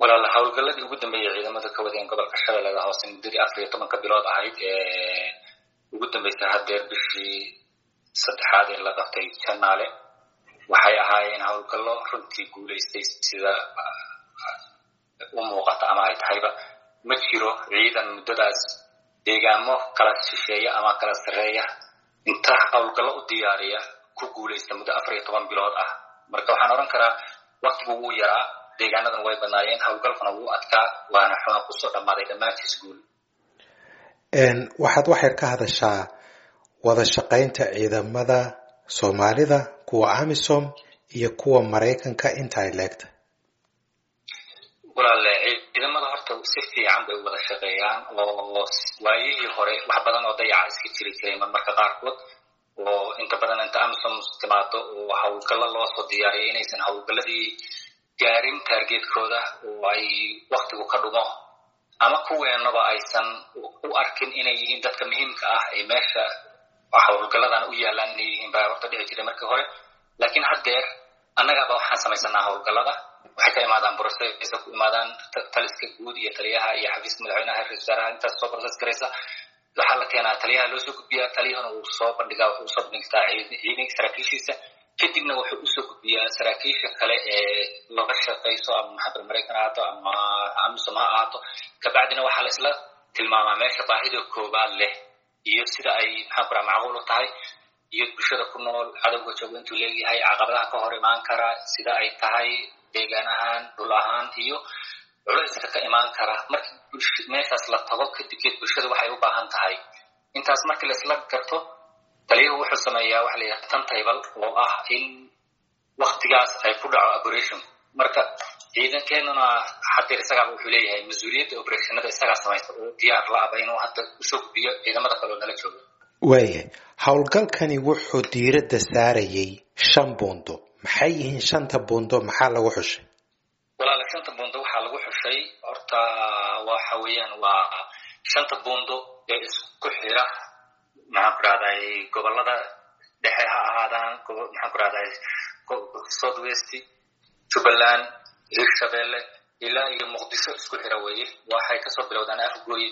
walaal howlgalladii ugu dambeeyey ciidamada ka wadeen gobolka shabeellada hoose muddadii afar iyo tobanka bilood ahayd ee ugu dambeysay haddeer bishii saddexaad ee la qabtay janaale waxay ahaayeen howlgallo runtii guulaystay sida u muuqata ama ay tahayba ma jiro ciidan muddadaas deegaamo kala shisheeya ama kala sarreeya inta howlgallo u diyaariya ku guulaysta muddo afar iyo toban bilood ah marka waxaan odhan karaa waktigu wuu yaraa deegaanadan way badnaayeen howlgalkuna wuu adkaa waana xuna kusoo dhammaaday dhammaantiis guul waxaad waxyar ka hadashaa wada shaqaynta ciidamada soomaalida kuwa amisom iyo kuwa maraykanka inta ay leegta walaale ciidamada horta si fiican bay u wada shaqeeyaan oo waayihii hore wax badan oo dayaca iska jiri jiray marmarka qaarkood oo inta badan inta amisom timaado oo howlgallo loo soo diyaariya inaysan howlgalladii gaarin taargeedkooda oo ay waktigu ka dhumo ama kuweenaba aysan u arkin inay yihiin dadka muhiimka ah ee meesha howlgalladan u yaalaan inay yihiin baa horta dhici jiray markii hore laakiin haddeer annagaaba waxaan samaysanaa howlgallada waxay ka imaadaan brocesa ku imaadaan taliska guud iyo taliyaha iyo xafiiska madaxweynaha ra-isul wasaaraha intaas soo process garaysa waxaa la keenaa taliyaha loo soo gudbiyaa taliyahana uu soo bandhigaa wuxuu usoo bandhigtaa ciidan saraakiishiisa kadibna wuxuu usoo gudbiyaa saraakiisha kale ee laga shaqayso ama maxamed maraykan ha ahaato ama amisom ha ahaato kabacdina waxaa la isla tilmaamaa meesha baahida koobaad leh iyo sida ay maxaan ku raha macquul u tahay iyo bulshada ku nool cadowga joogo intuu leeyahay caqabadaha ka hor imaan kara sida ay tahay deegaan ahaan dhul ahaan iyo culayska ka imaan kara markii meeshaas la tago kadibkeed bulshada waxay u baahan tahay intaas markii laisla garto taliyuhu wuxuu sameeyaa waxa la yidhaha tantable oo ah in waktigaas ay ku dhaco operation marka ciidankeenuna hadeer isagaaba wuxuu leeyahay mas-uuliyadda operationada isagaa samaysta oo diyaar la-aba inuu hadda usoo gudbiyo ciidamada kaleo nala jooga waayahay howlgalkani wuxuu diiradda saarayay shan buundo maxay yihiin shanta buundo maxaa lagu xushay walaala shanta buundo waxaa lagu xushay horta waxa weeyaan waa shanta buundo ee isku xira maxaan ku rahday gobolada dhexe ha ahaadaan maxaan ku rahday south west jubbaland hirshabelle ilaa iyo muqdisho isku xira weeye waxay kasoo bilowdaan afgooye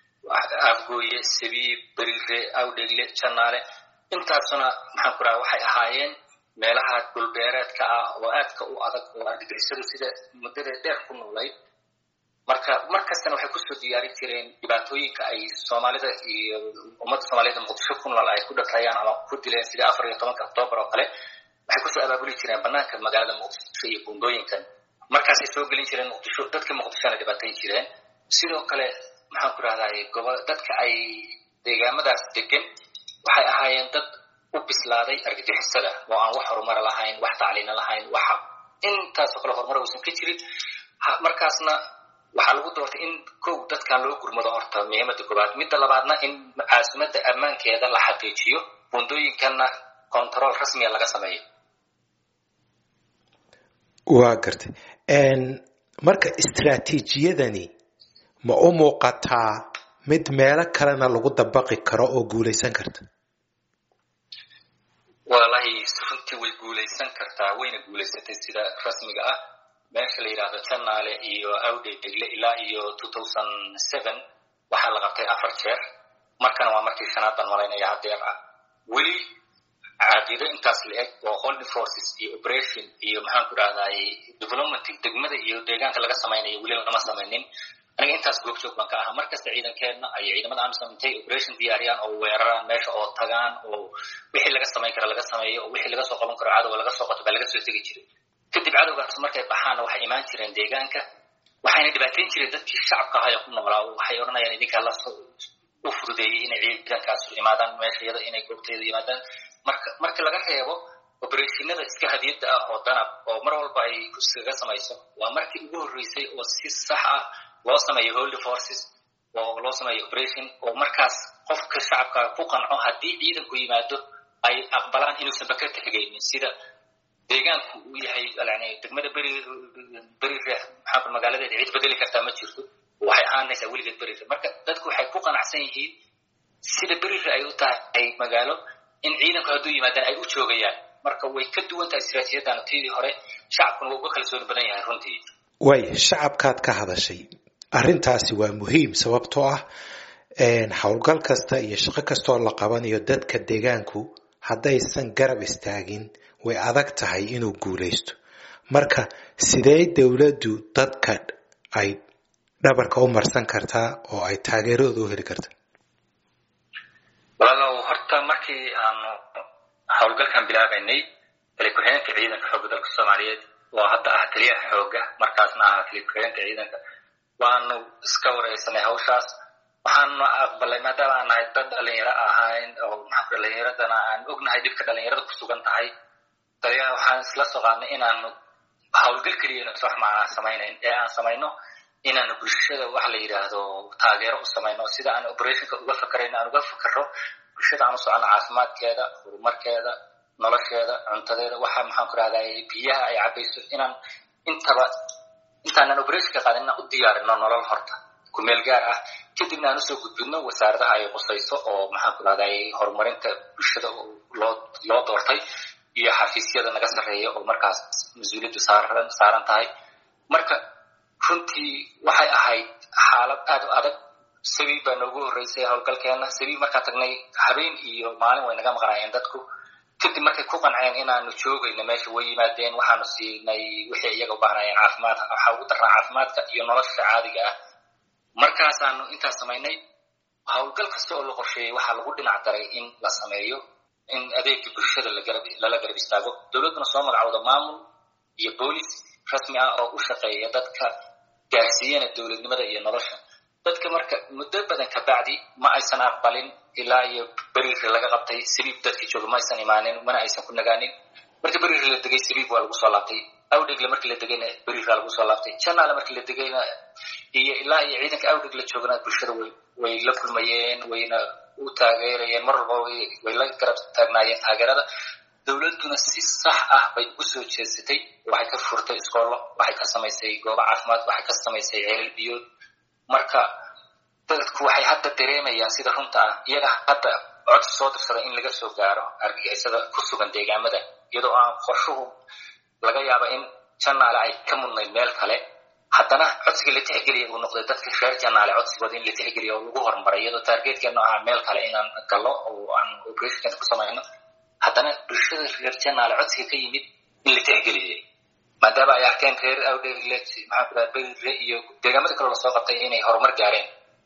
afgooye sabiib berire awdhegle janaale intaasuna maxaan ku raha waxay ahaayeen meelaha dhulbeereedka ah oo aadka u adag oo argagixisadu sida muddada dheer ku noolayd marka mar kastana waxay kusoo diyaarin jireen dhibaatooyinka ay soomaalida iyo ummadda soomaaliyed muqdisho ku nool ay ku dhatrayaan ama ku dileen sida afar iyo tobanka octoobar oo kale waxay kusoo abaabuli jireen banaanka magaalada muqdisho iyo buundooyinkan markaasay soo gelin jireen muqdisho dadka muqdishona dhibaatayn jireen sidoo kale maxaan ku rahday gobo dadka ay deegaamadaas degan waxay ahaayeen dad u bislaaday argagixisada oo aan wax horumara lahayn wax tacliina lahayn wax intaasoo kale horumar uusan ka jirin markaasna waxaa lagu doortay in kow dadkan loo gurmado horta muhiimada koobaad midda labaadna in caasimadda ammaankeeda la xaqiijiyo buundooyinkanna control rasmiya laga sameeyo waa gartay marka istraatiijiyadani ma u muuqataa mid meelo kalena lagu dabaqi karo oo guulaysan karta walahi runtii way guulaysan kartaa wayna guulaysatay sida rasmiga ah meesha la yidhaahdo janaale iyo awdhegle ilaa iyo two thousand seven waxaa la qabtay afar jeer markana waa markii shanaad baan malaynaya hadeer ah weli caqiido intaas la-eg oo holding forces iyo operation iyo maxaan ku rahday development degmada iyo deegaanka laga samaynayo weli lama samaynin aniga intaas goobjoog baan ka ahaa markasta ciidankeenna ay ciidamada amisom intay operation diyaariyaan oo weeraraan meesha oo tagaan oo wixii laga samayn kara laga sameeyo oo wixii laga soo qaban karo cadowga laga soo qato baa laga soo tegi jiray kadib cadowgaas markay baxaanna waxay imaan jireen deegaanka waxayna dhibaateyn jireen dadkii shacabka ahaa ee ku noolaa waxay odhanayaan idinkaa la u fududeeyey inay ciidankaas imaadaan meesha iyada inay goobteeda yimaadaan marka marka laga reebo operationada iska hadiyadda ah oo danab oo mar walba ay iskaga samayso waa markii ugu horreysay oo si sax ah loo sameeyo holy forces oo loo sameeyo operation oo markaas qofka shacabka ku qanco haddii ciidanku yimaado ay aqbalaan inuusan baka tegaynin sida deegaanku uu yahay yani degmada beri beri reex maxaa magaaladeeda cid bedeli kartaa ma jirto waxay ahaanaysaa weligeed berire marka dadku waxay ku qanacsan yihiin sida berire ay u tahay magaalo in ciidanku hadduu yimaadaan ay u joogayaan marka way ka duwan tahay istiraatiiyadan tidii hore shacabkuna waa uga kalsooni badan yahay runtii waay shacabkaad ka hadashay arrintaasi waa muhiim sababtoo ah howlgal kasta iyo shaqo kastaoo la qabanayo dadka deegaanku haddaysan garab istaagin way adag tahay inuu guulaysto marka sidee dowladdu dadka ay dhabarka u marsan kartaa oo ay taageeradooda u heli karta walaalow horta markii aanu howlgalkan bilaabaynay tali ku-xigeenka ciidanka xoogga dalka soomaaliyeed oo hadda ah taliyaha xooga markaasna ahaa tali ku-xigeenka ciidanka waanu iska wareysanay hawshaas waxaanu aqbalay maadaama aan nahay dad dhalinyaro ahayn oo maxaa dhalinyaradana aan ognahay dhibka dhalinyarada ku sugan tahay taliyaha waxaan isla soo qaadnay inaanu howlgal keliyana wax macnaa samaynayn ee aan samayno inaanu bulshada waxa la yidhaahdo taageero u samayno sida aan operationka uga fakarayno aan uga fakaro bulshada aan u socono caafimaadkeeda horumarkeeda nolosheeda cuntadeeda waxa maxaan ku rahday biyaha ay cabayso inaan intaba intaanan operationka qaadin inaan u diyaarino nolol horta kumeel gaar ah kadibna aan usoo gudbidno wasaaradaha ay qusayso oo maxaan ku rahday horumarinta bulshada loo loo doortay iyo xafiisyada naga sarreeya oo markaas mas-uuliyaddu saaran saaran tahay marka runtii waxay ahayd xaalad aad u adag sabiib baa noogu horreysay howlgalkeena sabiib markaan tagnay habeen iyo maalin way naga maqnaayeen dadku kadib markay ku qanceen inaanu joogayno meesha way yimaadeen waxaanu siinay wixii iyaga u baahnaayeen caafimaad waxaa ugu darnaa caafimaadka iyo nolosha caadiga ah markaasaanu intaas samaynay howlgal kasta oo la qorsheeyey waxaa lagu dhinac daray in la sameeyo in adeegii bulshada lala garab istaago dowladduna soo magacowda maamul iyo boolis rasmi ah oo u shaqeeya dadka gaarsiiyana dowladnimada iyo nolosha dadka marka muddo badan kabacdi ma aysan aqbalin ilaa iyo beriiri laga qabtay sabiib dadkii jooga ma aysan imaanin mana aysan ku nagaanin marka beriiri la degay sabiib waa lagu soo laabtay awdhegle markii la degayna beriiraa lagu soo laabtay janaale markii la degayna iyo ilaa iyo ciidanka awdheg la joogana bulshada way way la kulmayeen wayna u taageerayeen mar walba way la garab taagnaayeen taageerada dowladduna si sax ah bay ugu soo jeesatay waxay ka furtay iskoollo waxay ka samaysay goobo caafimaad waxay ka samaysay ceelal biyood marka dadku waxay hadda dareemayaan sida runta ah iyaga hadda codsi soo dirsada in laga soo gaaro argagixisada ku sugan deegaamada iyadoo aan qorshuhu laga yaaba in janaale ay ka mudnayd meel kale haddana codsiga la tixgeliya uu noqday dadka reer janaale codsigooda in la tixgeliya oo lagu horumaray iyadoo taargeedkeenu ahaa meel kale inaan gallo oo aan operationkeena ku samayno haddana bulshada reer janaale codsiga ka yimid in la tixgeliyay maadaama ay arkeen reer awdhegle maxaa ku dhaha berire iyo deegaamada kaloo lasoo qabtay inay horumar gaareen